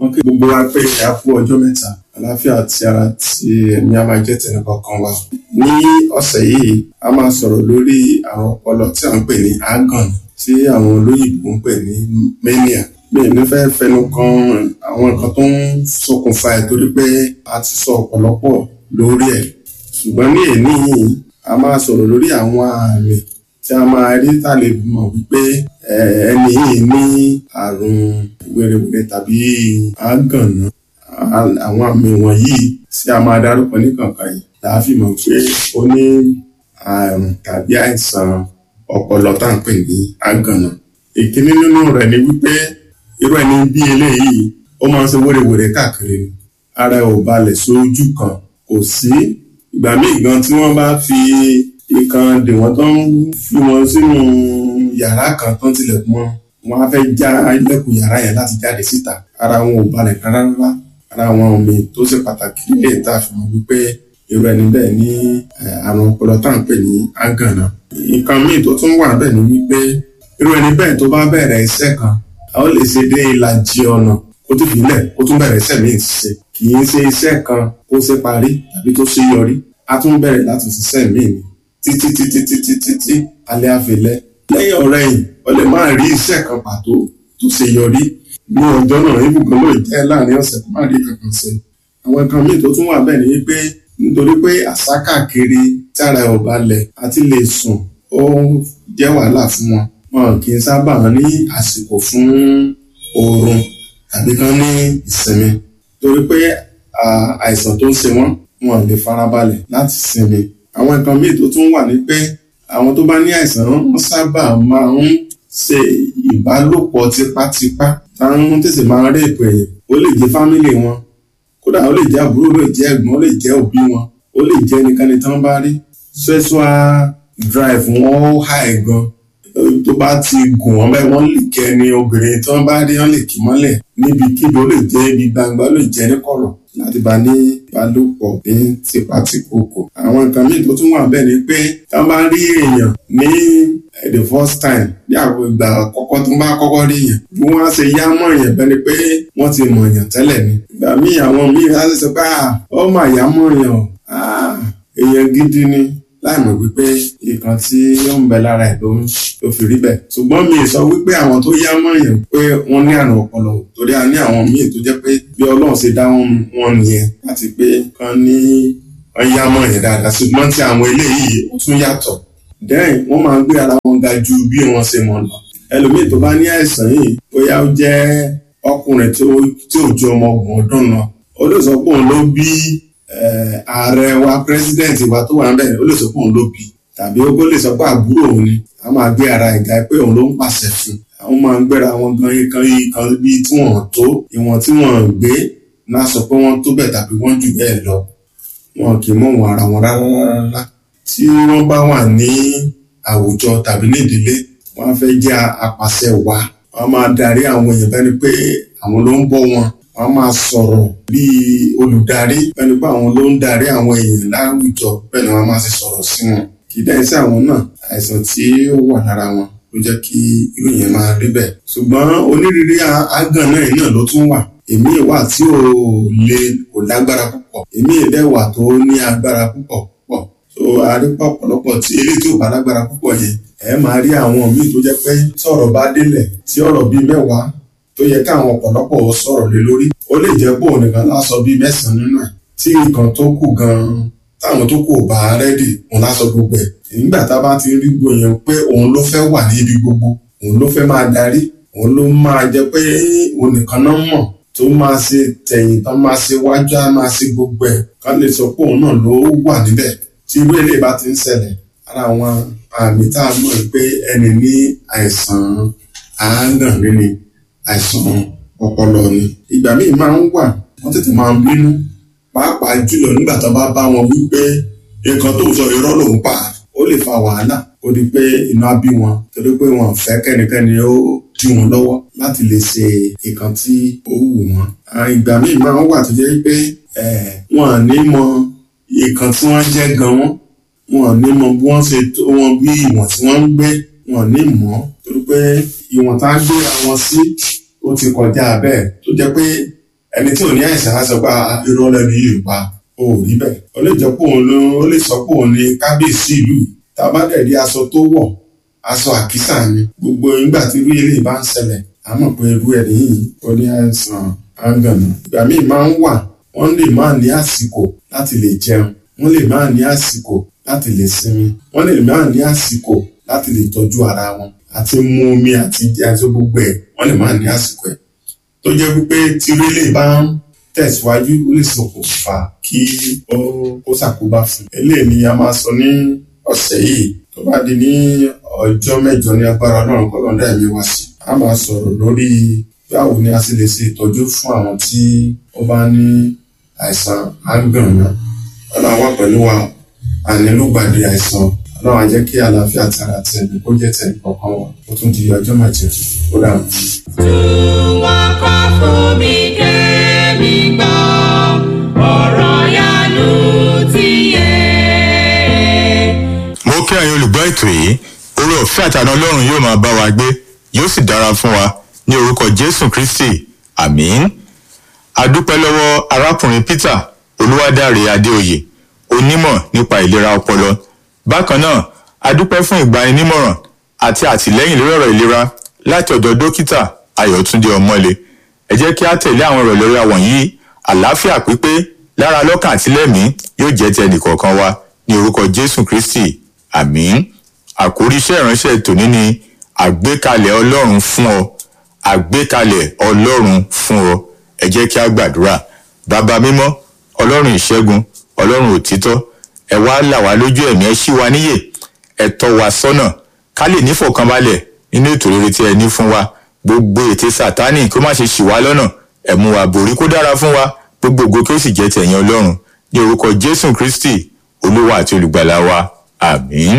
wọ́n kí gbogbo wa pé a kú ọjọ́ mẹ́ta àlàáfíà àti ara tí ẹ̀mí a máa jẹ́ tẹ̀lé kọ̀ọ̀kan wa. ní ọ̀sẹ̀ yìí a máa sọ̀rọ̀ lórí àrùn ọpọlọ tí à ń pè ní agan tí àwọn olóyìnbó ń pè ní mania. mi ò ní fẹ́ fẹnu kan àwọn nǹkan tó ń ṣokùnfà ẹ̀ torí pé a ti sọ ọ̀pọ̀lọpọ̀ lórí ẹ̀ ṣùgbọ́n ní èní yìí a máa sọ̀rọ̀ lórí àwọn àmì tí a máa rí tá a lè mọ̀ wípé ẹni yìí ní àrùn wèrèwèrè tàbí àgànná àwọn àmì wọ̀nyí tí a máa dárúkọ ní kankan yìí là á fi mọ̀ pé ó ní àrùn tàbí àìsàn ọpọlọ tá à ń pè ní àgànná. ìkíní nínú rẹ̀ ni wípé irú ẹni bí eléyìí ó máa ń ṣe wèrèwèrè káàkiri ni ara ẹ̀ ò balẹ̀ sójú kan kò sí ìgbà míì gan tí wọ́n bá fi ìkan dè wọ́n tó ń fi wọn sínú yàrá kan tó ń tilẹ̀kùn mọ́ wọn á fẹ́ já ilẹ̀kùn yàrá yẹn láti jáde síta ara wọn ò balẹ̀ rárá rárá ara wọn omi tó ṣe pàtàkì nílé ìta àfihàn wípé irú ẹni bẹ́ẹ̀ ní àrùn ọpọlọ tá à ń pè ní àgànná. nǹkan míì tó tún wà bẹ́ẹ̀ ni wípé irú ẹni bẹ́ẹ̀ tó bá bẹ̀rẹ̀ iṣẹ́ kan a ó lè ṣe dé ìlàjì ọ̀nà kó tó fi lẹ̀ kó tún bẹ̀rẹ̀ iṣẹ́ míì ṣe kì í ṣe iṣẹ́ kan kó ṣe parí tàbí tó ṣe yọrí a tún bẹ̀rẹ̀ láti ṣiṣẹ́ míì ni títí títí títí títí alẹ́ àfilẹ́ lẹ́yìn ọ̀rẹ́ yìí o lè máa rí iṣẹ́ kan pàtó tó ṣe yọrí ní ọjọ́ náà ibùgbọ́n ló jẹ́ láàrin ọ̀sẹ̀ tó má rí kankan ṣe àwọn nǹkan míì tó tún wà bẹ́ẹ̀ ni wípé nítorí pé àṣà káàkiri tí ara ẹ̀ ò balẹ̀ àti lè sùn ó jẹ́ wàhálà fún wọn wọn kì í sábà ní àsìkò fún oorun tàbí kan ní ìsinmi torí pé àìsàn tó ń ṣe wọn wọn lè farabalẹ̀ láti sinmi àwọn nǹkan míì tó tún wà ní pé àwọn tó bá ní àìsàn wọn sábà máa ń ṣe ìbálòpọ̀ tipátipá táwọn tètè máa ń rèpò èèyàn ó lè jẹ́ fámìlì wọn kódà ó lè jẹ́ àbúrò ó lè jẹ́ ẹ̀gbọ́n ó lè jẹ́ òbí wọn ó lè jẹ́ ẹnikẹ́ni tán bá rí sexual drive wọn ó high gan tó bá ti gùn wọn bẹ́ẹ̀ wọ́n lè kẹ́ ni obìnrin tí wọ́n bá rí wọ́n lè kí mọ́lẹ̀ níbikíbi ó lè jẹ́ ibi gbangba ó lè jẹ́ ní kọ̀rọ̀ láti bá ní ìbálòpọ̀ ní tipátikòkò. àwọn nǹkan míì tó tún wà bẹ́ẹ̀ ni pé tá a bá rí èèyàn ní the first time ní àwọn ìgbà àkọ́kọ́ tó bá kọ́kọ́ rí èèyàn bí wọ́n á ṣe yá mọ́ èèyàn bẹ́ẹ̀ ni pé wọ́n ti mọ̀ èèyàn tẹ́lẹ̀ ni. ìgbà míì àwọn míì á ṣe sọ pé ó mà yá mọ́ èèyàn èèyàn gidi ni láì mọ̀ wípé nǹkan tí ó ń bẹ lára ẹ̀ ló ń ló fi rí bẹ́ẹ̀. ṣùgbọ́n mi sọ wípé àwọn tó yá mọ́ èèyàn pé wọ́n ní àrùn ọpọlọ torí a ní àwọn míì tó jẹ́ pé bí ọlọ́run ṣe dá wọn nìyẹn láti pé kán ní wọ́n yá mọ́ èèyàn dáadáa ṣùgbọ́n tí àwọn eléyìí ó tún yàtọ̀. dẹ́yìn wọ́n máa ń gbé ara wọn ga ju bí wọ́n ṣe mọ̀ lọ. ẹlòmíì tó bá ní àìsàn yìí bóyá ó jẹ́ ọkùnrin tí ò ju ọmọ ọgbọ̀n ọdún lọ ó lè sọ pé òun ló bí ààrẹ wa pírẹsidẹ́ǹtì wa tó wà níbẹ̀ ó lè sọ pé òun ló bí tàbí ó lè sọ pé àbúrò òun ni a máa gbé ara ìgbà pé òun ló ń pàṣẹ fún àwọn máa ń gbéra wọn gan ikan ikan bí tí wọ́n tó ìwọ̀n tí wọ́n gbé náà sọ pé wọ́n tó bẹ́ẹ̀ tàbí wọ́n jù bẹ́ẹ̀ lọ wọn kì í mọ̀ wọn ara wọn rárá rárá tí wọ́n bá wà ní àwùjọ tàbí ní ìdílé wọ́n á fẹ́ jẹ́ apàṣẹ wa wọ́n á máa darí àwọn èèyàn bẹ́ẹ̀ ni pé àwọn ló ń bọ́ wọn wọ́n máa sọ̀rọ̀ bíi olùdarí bẹ́ẹ̀ ni pé àwọn ló ń darí àwọn èèyàn láwùjọ bẹ́ẹ̀ ni wọ́n máa ṣe sọ̀rọ̀ sí wọn kì í dá iṣẹ́ àwọn náà àìsàn tí ó wà lára wọn ló jẹ́ kí irú yẹn máa rí bẹ́ẹ̀ ṣùgbọ́n onírúurú àgàn náà náà ló tún wà èmi ìwà tí ò le kò lágbára púpọ̀ èmi ìdẹ́wà tó ní agbára púpọ̀ púpọ̀ so àrípọ̀ ọ̀pọ̀lọpọ̀ tí eléyìí tí ò bá lágbára púpọ̀ yẹn ẹ máa rí àwọn míì tó jẹ́ pé sọ̀rọ̀ bá délẹ̀ tí ọ̀rọ̀ bíi mẹ́wàá tó yẹ káwọn ọ̀pọ̀lọpọ̀ sọ̀rọ̀ lé lórí ó lè jẹ́ pé òun nìkan lásọ bíi mẹ́sàn-án nínú ẹ̀ tí nǹkan tó kù gan-an táwọn tó kù ò bá rẹ́dì òun lásọ gbogbo ẹ̀ nígbà tá a bá ti rí gbogbo yẹn pé òun ló fẹ́ wà níbi gbogbo òun ló fẹ́ máa darí òun ló máa jẹ́ pé òun nìkan náà mọ̀ tó máa ṣe tẹ̀yìn tán máa ṣe wájú á máa ṣe gbogbo ẹ̀ ká lè sọ pé òun náà ló wà níbẹ̀ tí irú èlé bá ti ń ṣẹlẹ̀ ara àwọn àmì tá a mọ̀ pé ẹni ní àìsàn àágàn nínú àìsàn ọpọlọ ni ìgbà míì máa ń wà wọ́n tètè máa ń bínú pàápàá jùlọ nígbà tó bá bá wọn wípé nǹkan tó ń sọ irọ́ lòún pa ó lè fa wàhálà ó di pé iná bí wọn torí pé wọn fẹ́ kẹ́nikẹ́ni ó dí wọn lọ́wọ́ láti lè ṣe nǹkan tí ó wù wọ́n. ìgbà míì máa ń wà tó jẹ́ pé wọn à ní mọ nǹkan tí wọ́n jẹ́ gan wọ́n wọn à ní mọ bí wọ́n ṣe tó wọn bí ìwọ̀n tí wọ́n ń gbé wọn à ní mọ̀ torí pé ìwọ̀n tá a gbé àwọn sí ó ti kọjá bẹ́ẹ̀ tó jẹ́ pé ẹni tí ò ní àìsàn á sọ pé "Ah, irọ́ lẹ́nu yìí pa o ò rí bẹ́ẹ̀ ó lè jẹ́ pé òun ló ó lè sọ pé òun ni kábíyèsí ìlú yìí tá a bá dẹ̀ rí aṣọ tó wọ̀ aṣọ àkísà ni gbogbo ìgbà tí irú eléyìí bá ń ṣẹlẹ̀ a mọ̀ pé irú ẹni yìí ó ní àìsàn áńgànà ìgbà míì máa ń wà wọ́n lè máa ní àsìkò láti lè jẹun wọ́n lè máa ní àsìkò láti lè sinmi wọ́n lè máa ní àsìkò láti lè tọ́jú ara wọn àti mu omi àti jẹ àti gbogbo ẹ̀ wọ́n lè máa ní àsìkò ẹ̀ tó jẹ́ wípé tí irú eléyìí bá ń tẹ̀síwájú ó lè ṣokùnfà kí ó ó ṣàkóbá fún un. eléyìí ni a máa sọ ní ọ̀sẹ̀ yìí tó bá di ní ọjọ́ mẹ́jọ ní agbára ọlọ́run kọ́lọ́dá ẹ̀mí wá sí. a máa sọ̀rọ̀ lórí báwo ni a sì lè ṣe ìtọ́jú fún àwọn tí ó bá ní àìsàn àgbọ̀nà ọlọ́run wà pẹ̀lú wa ànílùgbàdì àìsàn ọlọ́run á jẹ́ kí àlàáfíà tara tẹ̀lé kó jẹ́ tẹ̀lé kọ̀ọ̀kan wa ó tún di ọjọ́ mẹ́jọ ó dàrú. wọ́n kọ́ fún mi kẹ́mi gbọ́ ọ̀rọ̀ yanu ti yé. mo kí ẹ̀yin olùgbọ́ ètò yìí oore ọ̀fẹ́ àtàná ọlọ́run yóò máa bá wa gbé yóò sì dára fún wa ní orúkọ jésù kristi àmín adúpẹ́ lọ́wọ́ arákùnrin peter olúwadáre adéoyè onímọ̀ nípa ìlera ọpọlọ bákan náà adúpẹ́ fún ìgbaninímọ̀ràn àti àtìlẹ́yìn lórí ọ̀rọ̀ ìlera láti ọ̀dọ̀ dókítà ayọ̀túndé ọmọlé ẹ jẹ́ kí á tẹ̀lé àwọn ọ̀rọ̀ ìlera wọ̀nyí àlàáfíà pípé lára lọ́kàn àti lẹ́mìí yóò jẹ́ ti ẹnìkọ̀ọ̀kan wa ní orúkọ jésù kristi àmín àkórí iṣẹ́ ìránṣẹ́ tòní ni àgbékalẹ̀ ọlọ́run fún ọ àgbékalẹ̀ ọlọ́run fún ọ ẹ jẹ́ kí á gbàdúrà bàbá mímọ́ ọlọ́run ìṣẹ́gun ọlọ́run òtítọ́ ẹ wá là wá lójú ẹ̀mí ẹ ṣí wa níyè ẹ tọ́ wa sọ́nà ká lè nífọ̀kànbalẹ̀ nínú ètò rere tí ẹ ní fún wa gbogbo ète sátánì kó má ṣe ṣì wá lọ́nà ẹ mú wa borí kó dára fún wa gbogbo ògo kí ó sì jẹ́ tẹ̀yìn ọlọ́run ní orúkọ jésù kristi olúwa àti olùgbàlà wa àmín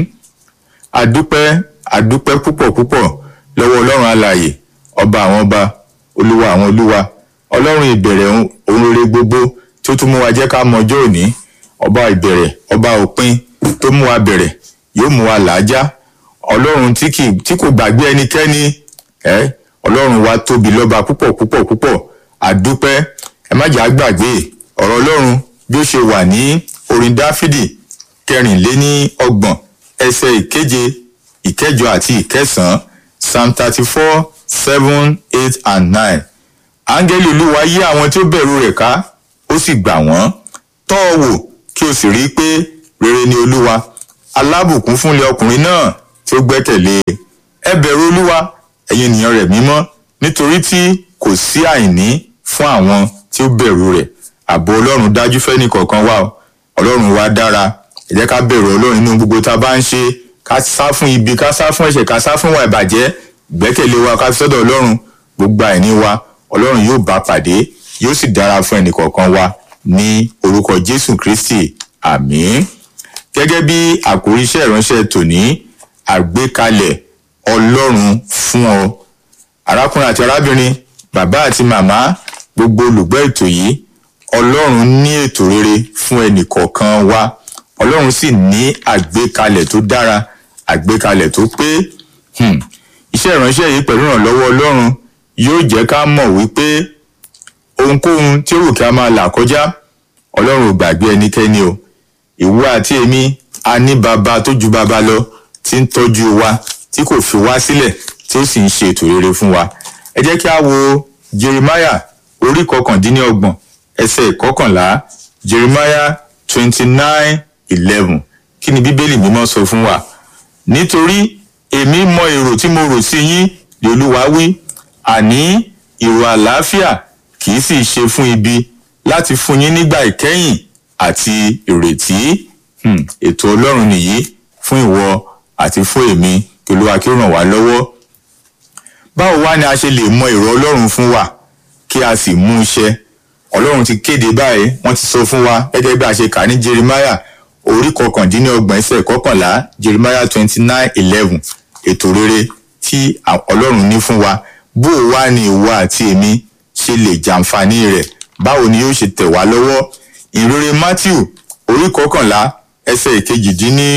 adúpẹ́ adúpẹ́ púpọ̀ púpọ̀ lọ́wọ́ ọlọ́run alààyè ọba àwọn ọba olúwa àwọn olúwa ọlọ́run ìbẹ̀rẹ̀ ohun rere gbogbo tó tún mú wa jẹ́ ká mọ ọjọ́ òní ọba ìbẹ̀rẹ̀ ọba òpin tó mú wa bẹ̀rẹ̀ yóò mú wa làájá ọlọ́run tí kì tí kò gbàgbé ẹnikẹ́ni ẹ ọlọ́run wa tóbi lọ́ba púpọ̀ púpọ̀ púpọ̀ àdúpẹ́ ẹ má jà á gbàgbé ọ̀rọ̀ ọlọ́run bí ó ṣe wà ní orin dáfídì kẹrìnléní ọgbọ̀n ẹsẹ̀ ìkeje ìkẹjọ àti ìkẹsàn-án psalm thirty four seven eight and nine áńgẹ́lì olúwa yí àwọn tí ó bẹ̀rù rẹ̀ ká ó sì gbà wọ́n tọ́ ọ wò kí o sì rí i pé rere ni olúwa alábùkún fúnlẹ̀ ọkùnrin náà tí ó gbẹ́kẹ̀lé e. ẹ bẹ̀rù olúwa ẹ̀yin ènìyàn rẹ̀ mímọ́ nítorí tí kò sí àìní fún àwọn tí ó bẹ̀rù rẹ̀ ààbò ọlọ́run dájú fẹ́ni kọ̀ọ̀kan wà o ọlọ́run wa dára ẹ jẹ́ ká bẹ̀rù ọlọ́run nínú gbogbo tá a bá ń ṣe ká sá fún ibi ká sá fún ẹ̀ṣẹ̀ ká sá fún ìwà ìbàjẹ́ ìgbẹ́kẹ̀lé wa ká fi sọ́dọ̀ ọlọ́run gbogbo àìní wa ọlọ́run yóò bá pàdé yóò sì dára fún ẹnì kọ̀ọ̀kan wa ní orúkọ jésù kristi àmín gẹ́gẹ́ bí àkórí iṣẹ́ ìránṣẹ́ tòní àgbékalẹ̀ ọlọ́run fún ọ arákùnrin àti arábìnrin bàbá àti màmá gbogbo olùgbọ́ ètò yìí ọlọ́run ní ètò rere fún ẹnì kọ̀ọ̀kan wa ọlọ́run sì ní àgbékalẹ̀ tó dára àgbékalẹ̀ tó pé hmm, iṣẹ́ ìránṣẹ́ yìí pẹ̀lú ìrànlọ́wọ́ ọlọ́run yóò jẹ́ ká mọ̀ wípé ohunkóhun tí ó wù kí a máa là kọjá ọlọ́run ò gbàgbé ẹnikẹ́ni o ìwọ àti èmi a ní baba tó ju baba lọ tí ń tọ́jú wa tí kò fi wá sílẹ̀ tí ó sì ń ṣe ètò rere fún wa ẹ jẹ́ kí a wo jeremiah orí kọkàndínlọ́gbọ̀n ẹsẹ̀ ìkọkànlá jeremiah twenty nine eleven kí ni bíbélì mímọ́ sọ fún wa nítorí èmi mọ èrò tí mo rò sí yín ni olúwa wí àní èrò àlàáfíà kì í sì ṣe fún ibi láti fún yín nígbà ìkẹyìn àti ìrètí Hmm, ètò ọlọ́run nìyí fún ìwọ àti fún èmi kí olúwa kí ó ràn wá lọ́wọ́ báwo wá ni a ṣe lè mọ èrò ọlọ́run fún wa kí a sì mú iṣẹ́ ọlọ́run ti kéde báyìí wọ́n ti sọ fún wa gẹ́gẹ́ bí a ṣe kà ní jeremiah orí kọkàndínlọ́gbọ̀n ẹsẹ̀ kọkànlá jeremiah twenty nine eleven ètò rere tí ọlọ́run ní fún wa bó o wá ní ìwọ àti èmi ṣe lè jàǹfààní rẹ̀ báwo ni yóò ṣe tẹ̀ wá lọ́wọ́ ìrere matthew orí kọkànlá ẹsẹ̀ ìkejìdínní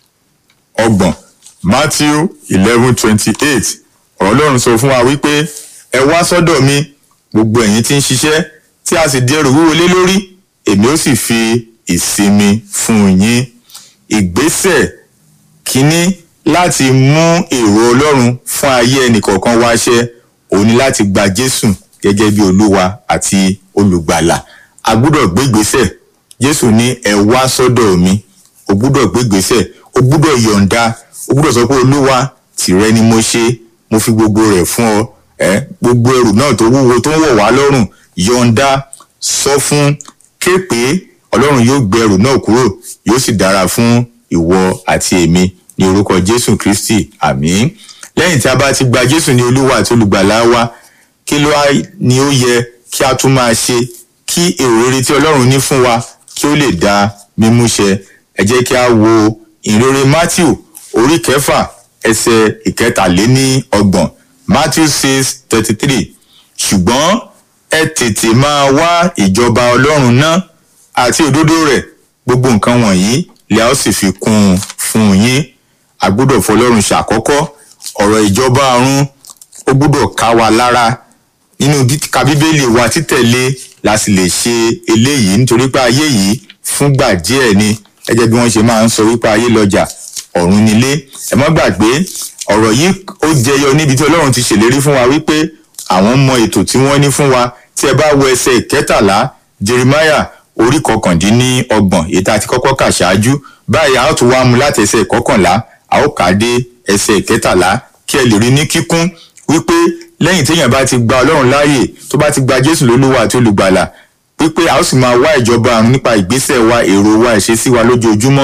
ọgbọ̀n matthew eleven twenty eight ọ̀rọ̀ ọlọ́run sọ fún wa wípé ẹ wá sọ́dọ̀ mi gbogbo ẹ̀yin tí ń ṣiṣẹ́ tí a sì di ẹrù wúwo lé lórí èmi ó sì fi ìsinmi fún yín ìgbésẹ̀ kínní láti mú èrò ọlọ́run fún ayé ẹnìkọ̀ọ̀kan wá ṣẹ òun ni láti gba jésù gẹ́gẹ́ bí olúwa àti olùgbàlà a gbúdọ̀ gbé ìgbésẹ̀ jésù ní ẹ wá sọ́dọ̀ mi o gbúdọ̀ gbé ìgbésẹ̀ o gbúdọ̀ yọ̀ǹda o gbúdọ̀ sọ pé olúwa tìrẹ ni mo ṣe mo fi gbogbo rẹ̀ fún ọ ẹ gbogbo ẹrù náà tó wúwo tó ń wọ̀ wá lọ́rùn yọ̀ǹda sọ fún képe ọlọ́run yóò gbé ẹrù náà kúrò yóò sì dára fún ìwọ àti èmi ní orúkọ jésù kristi àmín lẹ́yìn tí a bá ti gba jésù ní olúwa àti olùgbàlà wa kí ló á ní ó yẹ kí a tún máa ṣe kí èrò rere tí ọlọ́run ní fún wa kí ó lè dá mímú ṣẹ ẹ jẹ́ kí a wo ìrere matthew orí kẹfà ẹsẹ̀ ìkẹtàléní ọgbọ̀n matthew six thirty three ṣùgbọ́n ẹ tètè máa wá ìjọba ọlọ́run náà àti òdodo rẹ̀ gbogbo nǹkan wọ̀nyí lè a ó sì fi kún un fún yín a gbọ́dọ̀ fọlọ́run ṣàkọ́kọ́ ọ̀rọ̀ ìjọba ọ̀run ó gbọ́dọ̀ ká wa lára nínú kíka bíbélì wa títẹ̀lé la sì lè ṣe eléyìí nítorí pé ayé yìí fúngbà díẹ̀ ni gẹ́gẹ́ bí wọ́n ṣe máa ń sọ wípé ayé lọ́jà ọ̀run nílé ẹ má gbàgbé ọ̀rọ̀ yìí ó jẹyọ níbi tí ọlọ́run ti ṣèlérí fún wa wípé àwọn mọ ètò tí wọ́n ní fún wa tí ẹ bá wo ẹsẹ̀ ìkẹtàlá jeremiah orí kọkàndínlọ́gbọ̀n èyí tá a ti kọ́kọ́ kà ṣáájú báyìí a ó tún wá mu láti ẹsẹ̀ ìkọkànlá a ó kà á dé ẹsẹ̀ ìkẹtàlá kí ẹ lè rí ní kíkún wípé lẹ́yìn téèyàn bá ti gba ọlọ́run láàyè tó bá ti gba jésù lólúwa àti olùgbàlà wípé a ó sì máa wá ìjọba àrùn nípa ìgbésẹ̀ wa èrò wa ìṣesí wa lójoojúmọ́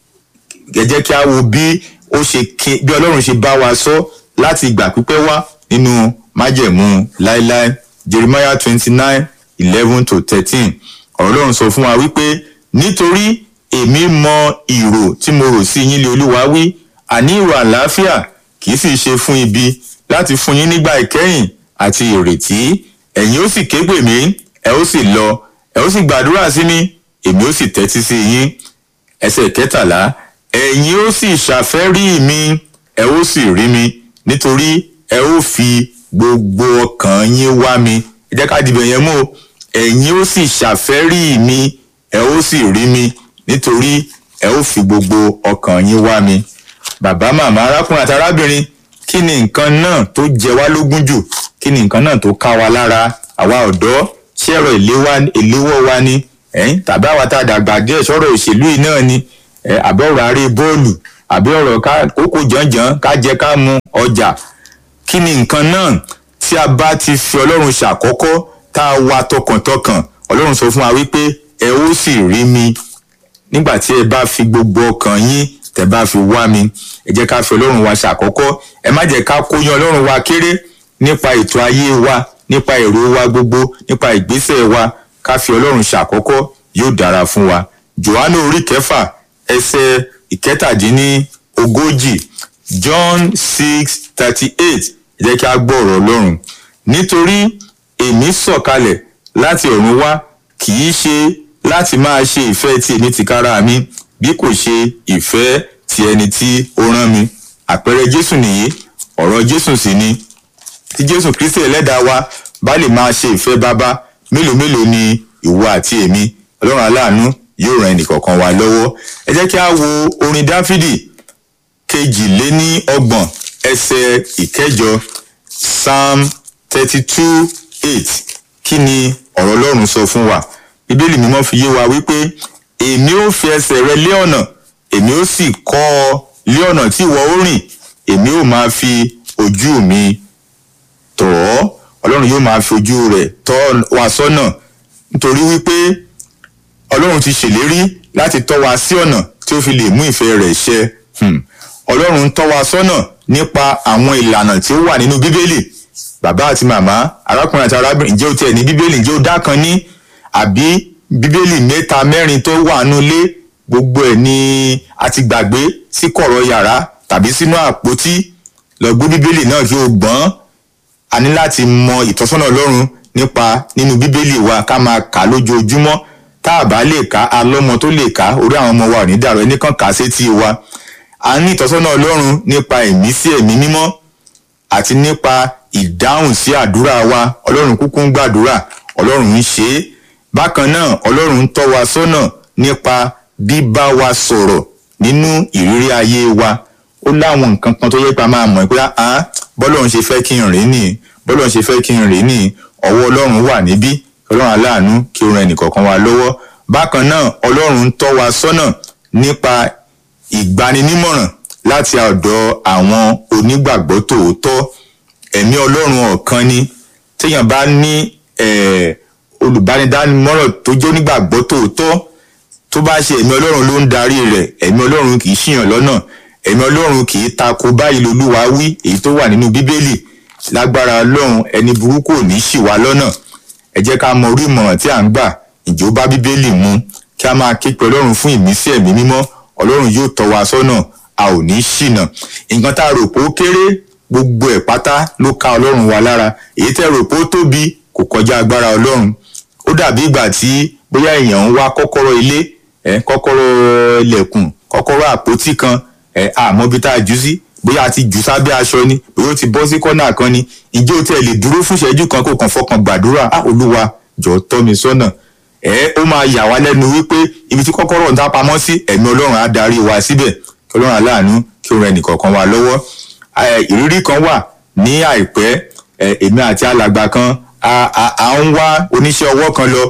ẹ jẹ́ kí a wo bí ó ṣe ké bí ọlọ́run ṣe bá wa sọ láti ìgbà pípẹ́ wá nínú májẹ̀mú láéláé jeremiah twenty nine eleven to thirteen ọ̀rọ̀ ọlọ́run sọ fún wa wípé nítorí èmi mọ ìrò tí mo rò sí yín lé olúwa wí àní ìrò àlàáfíà kì í sì ṣe fún ibi láti fún yín nígbà ìkẹyìn àti ìrètí ẹ̀yin ó sì ké pè mí ẹ ó sì lọ ẹ ó sì gbàdúrà sí mi èmi ó sì tẹ́tí sí yín ẹsẹ̀ kẹtàlá ẹ̀yin ó sì ṣàfẹ́rí mi ẹ ó sì rí mi nítorí ẹ ó fi gbogbo ọkàn yín wá mi ẹ jẹ́ ká dìbò yẹn mú o ẹ̀yin ó sì ṣàfẹ́rí mi ẹ ó sì rí mi nítorí ẹ ó fi gbogbo ọkàn yín wá mi bàbá màmá arákùnrin àti arábìnrin kí ni nǹkan náà tó jẹ wá lógún jù kí ni nǹkan náà tó ká wa lára àwa ọ̀dọ́ ṣé ẹ̀rọ ìléwọ́ wa ni ẹ̀yìn tàbí àwa tá a dàgbà díẹ̀ sọ̀rọ̀ òṣèlú yìí náà ni àbí ọ̀rọ̀ aré bọ́ọ̀lù àbí ọ̀rọ̀ kókó jànjàn ká jẹ ká mu ọjà kí ni nǹkan náà tí a bá ti fi ọlọ́run ṣàkọ́kọ́ tá a wá tọkàntọkàn ọlọ́run sọ fún wa wípé ẹ ó sì rí mi nígbà tí ẹ bá fi gbogbo ọkàn yín tẹ bá fi wá mi ẹ jẹ́ ká fi ọlọ́run wa ṣàkọ́kọ́ ẹ má jẹ́ ká kóyan ọlọ́run wa kéré nípa ètò ayé wa nípa èrò wa gbogbo nípa ìgbésẹ̀ wa ká fi ọlọ́run ṣàkọ́kọ́ yóò dára fún wa johannu orí kẹfà ẹsẹ̀ ìkẹtàdínní ogójì john six thirty eight ẹ jẹ́ kí a gbọ́ ọ̀rọ̀ ọlọ́run nítorí èmi sọ̀kalẹ̀ láti ọ̀run wá kì í ṣe láti máa ṣe ìfẹ́ ti èmi tìkára mi bí kò ṣe ìfẹ́ ti ẹni tí ó rán mi àpẹẹrẹ jésù nìyí ọ̀rọ̀ jésù sì ni tí jésù kristi ẹlẹ́dàá wa bá lè máa ṣe ìfẹ́ bàbá mélòó mélòó ni ìwọ àti èmi ọlọ́run aláàánú yóò ran ẹnìkọ̀ọ̀kan wa lọ́wọ́ ẹ jẹ́ kí a wo orin dáfídì kejìléní ọgbọ̀n ẹsẹ̀ ìkẹjọ psalm thirty two eight kí ni ọ̀rọ̀ ọlọ́run sọ fún wa bíbélì mímọ́ fi yé wa wípé èmi ó fi ẹsẹ̀ rẹ lé ọ̀nà èmi ó sì kọ́ ọ lé ọ̀nà tí ìwọ ó rìn èmi ó máa fi ojú mi tọ̀ ọ́ ọlọ́run yóò máa fi ojú rẹ̀ tọ́ wa sọ́nà nítorí wípé ọlọ́run ti ṣèlérí láti tọ́ wa sí ọ̀nà tí ó fi lè mú ìfẹ́ rẹ̀ ṣẹ ọlọ́run ń tọ́ wa sọ́nà nípa àwọn ìlànà tí ó wà nínú bíbélì bàbá àti màmá arákùnrin àti arábìnrin ǹjẹ́ o tiẹ̀ ní bíbélì ǹjẹ́ o dá kan ní àbí bíbélì mẹ́ta mẹ́rin tó wà nínú ilé gbogbo ẹ̀ ni a ti gbàgbé sí kọ̀rọ̀ yàrá tàbí sínú àpótí lọ gbé bíbélì náà kí o gbọ́n a ní láti mọ ìtọ́sọ́nà ọlọ́run nípa nínú bíbélì wa ká máa kà lójoojúmọ́ tá a bá lè kà á lọ́mọ tó lè kà orí àwọn ọmọ wa ò ní dàrú ẹnìkan kà á sétí wa a ní ìtọ́sọ́nà ọlọ́run nípa ẹ̀mí sí ẹ̀mí mímọ́ àti nípa ìdáhùn sí àdúrà wa ọlọ́run kúkú ń gbàdúrà ọlọ́run ń ṣe é bákan náà ọlọ́run ń tọ́ wa sọ́nà nípa bíbá wa sọ̀rọ̀ nínú ìrírí ayé wa ó láwọn nǹkan kan tó yẹ pé a máa mọ̀ pé ah bọ́lọ́run ṣe fẹ́ kí n rìn ní bọ́lọ́run ṣe fẹ́ kí n rìn ní ọwọ́ ọlọ́run wà níbí ọlọ́run aláàánú kí ó ran ẹnìkọ̀ọ̀kan wa lọ́wọ́ bákan náà ọlọ́run ń tọ́ wa sọ́nà nípa ìgbaninímọ̀ràn láti ọ̀dọ̀ àwọn onígbàgbọ́ tòótọ́ ẹ̀mí ọlọ́run ọ̀kan ni téèyàn bá ní eh, olùbánidánimọ̀ràn tó jẹ́ onígbàgbọ́ tòótọ́ tó bá ṣe ẹ̀mí ọlọ́run ló ń darí rẹ̀ ẹ̀mí ọlọ́run kì í ṣìyàn lọ́nà ẹ̀mí ọlọ́run kì í tako báyìí lolúwa wí èyí tó wà nínú bíbélì lágbára ọlọ́run ẹni burúkú ò ní ṣì wá lọ́nà ẹ jẹ́ ká mọ orí ìmọ̀ràn tí à ń gbà ìjó bá bíbélì mu kí a máa ké pe ọlọ́run fún ìmísí ẹ̀mí mímọ́ ọlọ́run yóò tọ́ wa sọ́nà a ò ní ṣìnà nǹkan tá a rò pé ó kéré gbogbo ẹ̀ pátá ló ká ọlọ́run wa lára èyí tẹ́ rò pé ó tóbi kò kọjá agbára ọlọ́run ó dàbí ìgbà tí bóyá èèyàn ń wá kọ́kọ́rọ́ ilé ẹ̀ kọ́kọ́rọ́ ilẹ̀kùn kọ́kọ́rọ́ àpótí kan ẹ̀ àmọ́ bí tá a jù sí bóyá a ti jù sábẹ́ aṣọ ni bóyá ó ti bọ́ sí kọ́nà kan ni ǹjẹ́ o tẹ̀ lè dúró fún ìṣẹ́jú kan kó kàn fọkàn gbàdúrà á olúwa jọ̀ọ́ tọ́ mi sọ́nà ẹ̀ ó máa yà wá lẹ́nu wípé ibi tí kọ́kọ́rọ́ ń dá pamọ́ sí ẹ̀mí ọlọ́run á darí wa síbẹ̀ kí ọlọ́run aláàánú kí ó ran ẹnìkọ̀ọ̀kan wa lọ́wọ́ ìrírí kan wà ní àìpẹ́ èmi àti alàgbà kan à ń wá oníṣẹ́ ọwọ́ kan lọ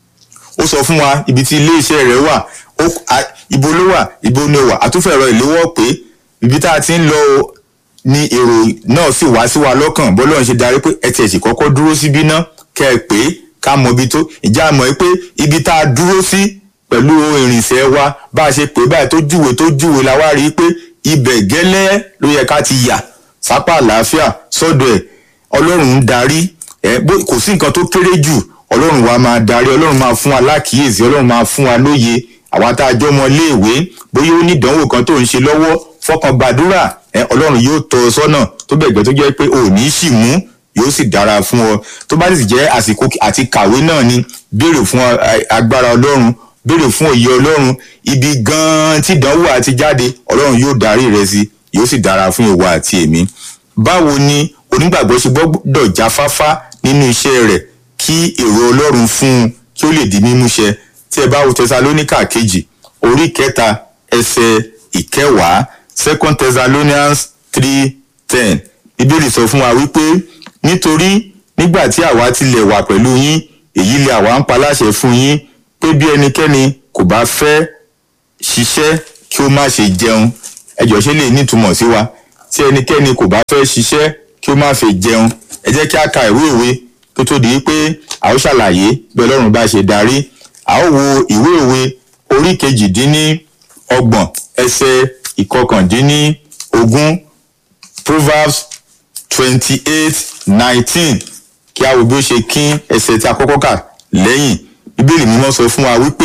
ó sọ fún wa ibi tí ilé iṣẹ́ rẹ̀ wà ibo ló wà ibo ni ó wà àtúfẹ́ ẹ̀rọ ìléwọ́ pé ibi tá a ti ń lọ ni èrò náà sì wá sí wa lọ́kàn bọ́lọ́run ṣe darí pé ẹ tiẹ̀ sì kọ́kọ́ dúró síbí ná kẹ́ ẹ pé ká mọ ibi tó ìjà mọ̀ pé ibi tá a dúró sí pẹ̀lú ìrìnsẹ̀ wa bá a ṣe pè báyìí tó júwe tó júwe la wá rí i pé ibẹ̀ gẹ́lẹ́ ló yẹ ká ti yà sápá àlàáfíà sọ́dọ̀ ẹ̀ ọlọ́run ń darí ẹ̀ kò sí nǹkan tó kéré jù ọlọ́run wa máa darí ọlọ́run máa fún wa lákìyèsí ọlọ́run máa fún wa lóye àwa tá a jọ ọmọ iléèwé bóyá ó ní ìdánwò kan tó ń ṣe lọ́wọ́ fọkàn gbàdúrà ẹ ọlọ́run yóò tọ́ ọ sọ́nà tó bẹ̀gbẹ́ tó jẹ́ pé ò ní í sì mú yóò sì dára fún ọ tó bá sì jẹ́ àsìkò àti kàwé náà ni béèrè fún agbára ọlọ́run béèrè fún òye ọlọ́run ibi gan-an tí ìdánwò àti jáde ọlọ́run yóò darí rẹ sí yóò sì dára fún ìwọ àti èmi báwo ni onígbàgbọ́ ṣe gbọ́dọ̀ jáfáfá nínú iṣẹ́ rẹ̀ kí èrò ọlọ́run fún un kí ó lè di mímúṣẹ tí ẹ bá wo tẹsalóníkà kejì orí kẹta ẹsẹ̀ ìkẹwàá second thessalonians three ten bíbélì sọ fún wa wípé nítorí nígbà tí àwa tilẹ̀ wà pẹ̀lú yín èyí lè àwa ń paláṣẹ fún yín pé bí ẹnikẹ́ni kò bá fẹ́ ṣiṣẹ́ kí ó má ṣe jẹun ẹjọ́ ṣe lè nítumọ̀ sí wa tí ẹnikẹ́ni kò bá fẹ́ ṣiṣẹ́ kí ó má fi jẹun ẹ jẹ́ kí a ka ìwé ìwé tó tó di pé a ó ṣàlàyé bí ọlọ́run bá ṣe darí a ó wo ìwé ìwé orí kejìdínní ọgbọ̀n ẹsẹ̀ ìkọkàndínní ogún proverbs twenty eight nineteen kí a wo bí ó ṣe kín ẹsẹ̀ tí a kọ́kọ́ kà lẹ́yìn bíbélì mímọ́ sọ fún wa wípé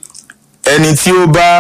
ẹni tí ó bá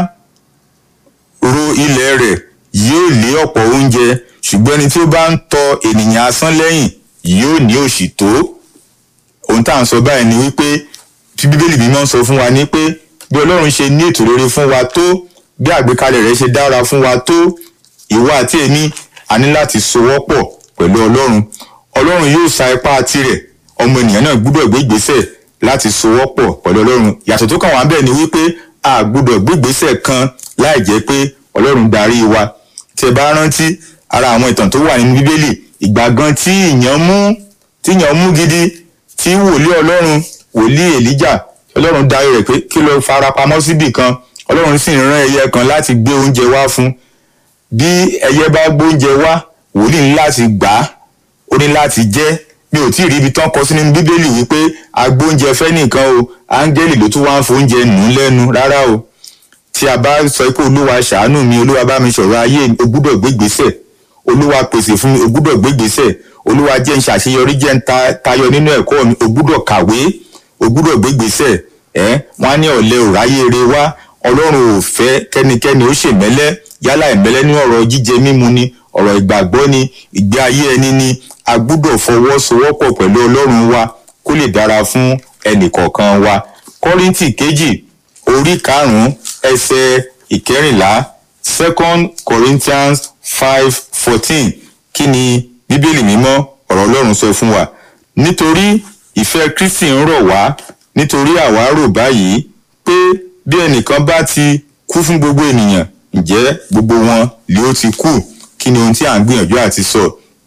ro ilẹ̀ rẹ̀ yóò lé ọ̀pọ̀ oúnjẹ ṣùgbọ́n ẹni tí ó bá ń tọ ènìyàn asán lẹ́yìn yóò ní òṣì tó ohun tá à ń sọ báyìí ni wípé tí bíbélì mímọ́ sọ fún wa ní pé bí ọlọ́run ṣe ní ètò rere fún wa tó bí àgbékalẹ̀ rẹ̀ ṣe dára fún wa tó ìwọ àti èmi a ní láti sowọ́pọ̀ pẹ̀lú ọlọ́run ọlọ́run yóò sa ipá tirẹ̀ ọmọ ènìyàn náà gbúdọ̀ gbé ìgbésẹ̀ láti sowọ́pọ̀ pẹ̀lú ọlọ́run yàtọ̀ tó kàn wá bẹ́ẹ̀ ni wípé a gbúdọ̀ gbé ìgbésẹ̀ kan láì jẹ́ pé ọlọ́run darí wa tí ẹ bá rántí ara àwọn ìtàn tó wà nínú bíbélì ìgbà gan tí ìyàn mú tí ìyàn mú gidi tí wòlíì ọlọ́run wòlíì èlíjà ọlọ́run darí rẹ̀ pé kí ló farapamọ́ síbì kan ọlọ́run sì rán ẹyẹ kan láti gbé oúnjẹ wá fún bí ẹyẹ bá gbóúnjẹ wá wòlíì ní láti gbà á ó ní láti jẹ mi ò tí ì rí ibi tán kọ sí nínú bíbélì wípé agbóúnjẹ fẹ́ nìkan o áńgẹ́lì ló tún wá ń fóúnjẹ nù ú lẹ́nu rárá o tí a bá sọ pé olúwa ṣàánú mi olúwa bá mi sọ̀rọ̀ ayé o gbúdọ̀ gbégbèsè olúwa pèsè fún mi o gbúdọ̀ gbégbèsè olúwa jẹ́ ń ṣàṣeyọrí jẹ́ ń tayọ nínú ẹ̀kọ́ mi o gbúdọ̀ kàwé o gbúdọ̀ gbégbèsè ẹ̀ wọ́n á ní ọ̀lẹ ò ráyé re wá ọlọ́run ò fẹ́ kẹ́nikẹ́ni ó ṣèmẹ́lẹ́ yálà ìmẹ́lẹ́ ní ọ̀rọ̀ jíjẹ mímu ni ọ̀rọ̀ ìgbàgbọ́ ni ìgbé ayé ẹni ni a gbúdọ̀ fọwọ́sowọ́pọ̀ pẹ̀lú ọlọ́run wa kó lè dára fún ẹnìkọ̀ọ̀kan wa kọ́ríntì kejì orí karùn-ún ẹsẹ̀ ìkẹrìnlá second corinthians five fourteen kí ni bíbélì mímọ́ ọ̀rọ̀ ọlọ́run sọ fún wa nítorí ìfẹ́ kristi ń rọ̀ wá nítorí àwa rò báyìí pé bí ẹnìkan bá ti kú fún gbogbo ènìyàn ǹjẹ́ gbogbo wọn lè ó ti kú kí ni ohun tí à ń gbìyànjú àti sọ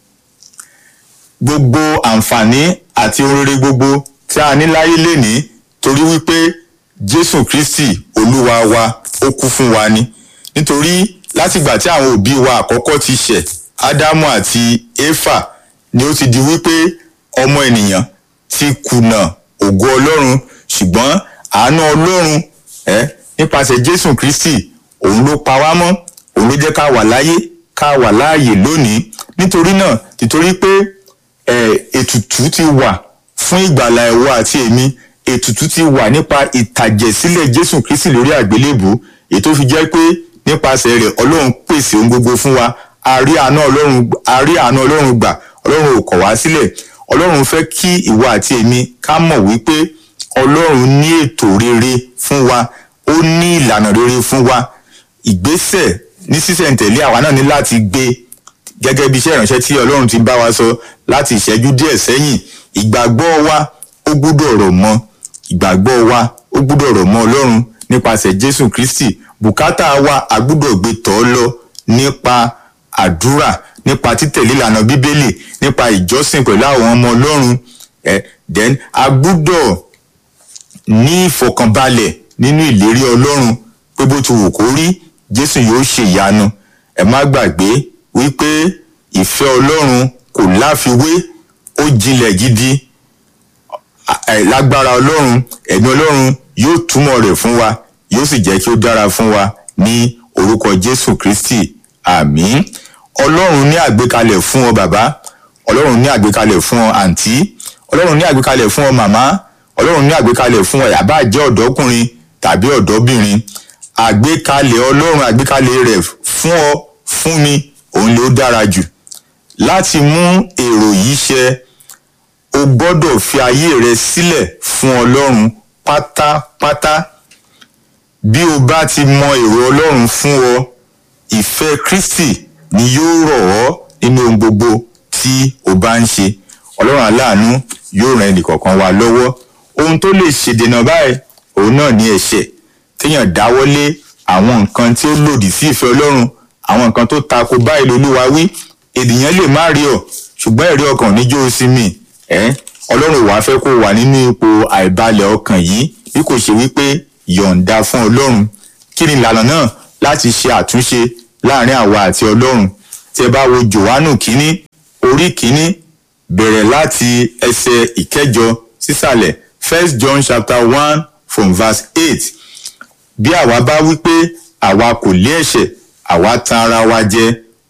gbogbo àǹfààní àti ohun rere gbogbo tí a ní láyé lénìí torí wípé jésù kristi olúwa wa ó kú fún wa ni nítorí látìgbà tí àwọn òbí wa àkọ́kọ́ ti ṣẹ̀ ádámù àti éfà ni ó ti di wípé ọmọ ènìyàn ti kùnà ògo ọlọ́run ṣùgbọ́n àánú ọlọ́run ẹ nípasẹ̀ jésù kristi òun ló pa wá mọ́ òun ló jẹ́ ká wà láyé ká wà láàyè lónìí nítorí náà títorí pé ẹ ètùtù ti wà fún ìgbàlà ẹ̀wọ̀ àti èmi ètùtù ti wà nípa ìtàjẹ̀sílẹ̀ jésù kristi lórí àgbélébù èyí tó fi jẹ́ pé nípasẹ̀ rẹ̀ ọlọ́run pèsè ohun gbogbo fún wa a rí àánú ọlọ́run a rí àánú ọlọ́run gbà ọlọ́run ò kọ̀ wá sílẹ̀ ọlọ́run fẹ́ kí ìwọ àti èmi ká mọ̀ wípé ọlọ́run ní ètò rere fún wa ó ní ìlànà rere fún wa ìgbésẹ̀ ní sísẹ̀ntẹ̀lé àwa náà ní láti gbé gẹ́gẹ́ bí iṣẹ́ ìránṣẹ́ tí ọlọ́run ti bá wa sọ láti ìṣẹ́jú díẹ̀ sẹ́yìn ìgbàgbọ́ wa ó gbúdọ̀ rọ̀ mọ́ ìgbàgbọ́ wa ó gbúdọ̀ rọ̀ mọ́ ọlọ́run nípasẹ̀ jésù kristi bùkátà wa a gbúdọ̀ gbé tọ́ lọ nípa àdúrà nípa títẹ̀lé ìlànà bíbélì nípa ìjọsìn pẹ̀lú àwọn ọmọ ọlọ́run ẹ̀ then a gbúdọ̀ ní ìfọkànbalẹ̀ nínú ìlérí ọlọ́run pé bó ti wù kó rí jésù yóò ṣe ìyanu ẹ má gbàgbé wípé ìfẹ́ ọlọ́run kò láfiwé ó jinlẹ̀ gidi ẹ, lágbára ọlọ́run ẹ̀mí ọlọ́run yóò túmọ̀ rẹ̀ fún wa yóò sì jẹ́ kí ó dára fún wa ní orúkọ jésù kristi àmín ọlọ́run ní àgbékalẹ̀ fún ọ bàbá ọlọ́run ní àgbékalẹ̀ fún ọ àǹtí ọlọ́run ní àgbékalẹ̀ fún ọ màmá ọlọ́run ní àgbékalẹ̀ fún ọ yàbá jẹ́ ọ̀dọ́kùnrin tàbí ọ̀dọ́bìnrin àgbékalẹ̀ ọlọ́run àgbékalẹ̀ rẹ̀ fún ọ fún mi òun ló dára jù láti mú èrò yìí ṣẹ o gbọ́dọ̀ fi ayé rẹ sílẹ̀ fún ọlọ́run pátápátá bí o bá ti mọ èrò ọlọ́run fún ọ ìfẹ́ kristi ni yóò rọ̀ ọ́ nínú ohun gbogbo tí o bá ń ṣe ọlọ́run aláàánú yóò ran ẹnìkọ̀ọ̀kan wa lọ́wọ́ ohun tó lè ṣèdènà báyìí òun náà ní ẹ̀ṣẹ̀ téèyàn dáwọ́lé àwọn nǹkan tí ó lòdì sí ìfẹ́ ọlọ́run àwọn nǹkan tó tako báyìí lolúwa wí ènìyàn lè má rí ọ ṣùgbọ́n ẹ̀rí ọkàn níjó sí mi ẹ́ ọlọ́run wàá fẹ́ kó wà nínú ipò àìbalẹ̀ ọkàn yìí bí kò ṣe wípé yọ̀ǹda fún ọlọ́run kí ni ìlànà náà láti ṣe àtúnṣe láàrin àwa àti ọlọ́run tí ẹ bá wo johannu kínní orí kínní bẹ̀rẹ̀ láti ẹsẹ̀ ìkẹjọ sísàlẹ̀ first john chapter one from verse eight bí àwa bá wí pé àwa kò lé ẹ̀ṣẹ̀ àwa tan ara wa jẹ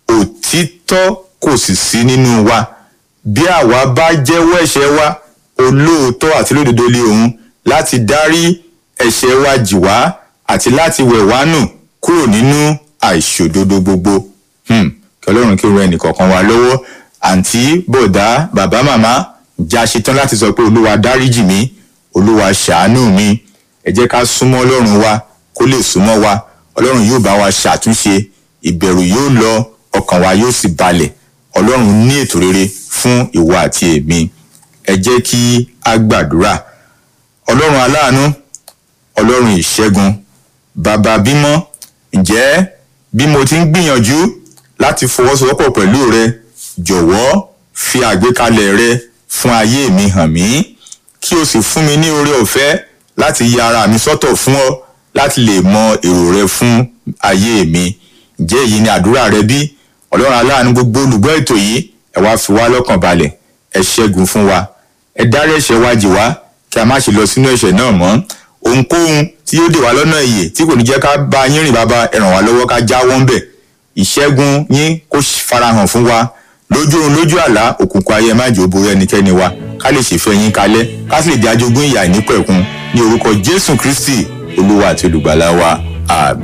òtítọ́ kò sì sí nínú wa bí àwa bá jẹ́wọ́ ẹ̀ṣẹ̀ wa olóòótọ́ àti lódodo lé òun láti dárí ẹ̀ṣẹ̀ wa jì wá àti láti wẹ̀ wá nù kúrò nínú àìṣòdodo gbogbo Hmm, kí ọlọ́run kí ó ran ẹnìkọ̀ọ̀kan wa lọ́wọ́ àǹtí bọ̀dá bàbá màmá ǹjẹ́ a ṣetán láti sọ pé olúwa dáríjì mí olúwa ṣàánú mi ẹ jẹ́ ká súnmọ́ ọlọ́run wa kó lè súnmọ́ wa ọlọ́run yóò bá wa ṣàtúnṣe ìbẹ̀rù yóò lọ ọkàn wa yóò sì balẹ̀ ọlọ́run ní ètò rere fún ìwọ àti èmi ẹ jẹ́ kí a gbàdúrà ọlọ́run aláàánú ọlọ́run ìṣẹ́gun bàbá bímọ ǹjẹ́ bí mo ti ń gbìyànjú láti fọwọ́sowọ́pọ̀ pẹ̀lú rẹ jọ̀wọ́ fi àgbékalẹ̀ rẹ fún ayé mi hàn mí kí o sì fún mi ní oore ọ̀fẹ́ láti ya ara mi sọ́tọ̀ fún ọ láti lè mọ èrò rẹ fún ayé mi ǹjẹ́ èyí ni àdúrà rẹ bí ọlọ́run aláàánú gbogbo olùgbọ́ ètò yìí ẹ wá fi wá lọ́kàn balẹ̀ ẹ ṣẹ́gun fún wa ẹ dárí ẹ̀ṣẹ̀ wa jì wá kí a má ṣe lọ sínú ẹ̀ṣẹ̀ náà mọ́ ohunkóhun tí yóò dè wá lọ́nà ìyè tí kò ní jẹ́ ká bá yín rìn bàbá ẹ ràn wá lọ́wọ́ ká jáwọ́ ń bẹ̀ ìṣẹ́gun yín kó farahàn fún wa lójú oorun lójú àlá òkùnkùn ayé má jò borí ẹnikẹ́ni wa ká lè ṣèfẹ́ yín kalẹ̀ ká sì lè di ajogún ìyà ìnípẹ̀kun ní orúkọ jésù kristi olúwa àti olùgbàlà wa àmín.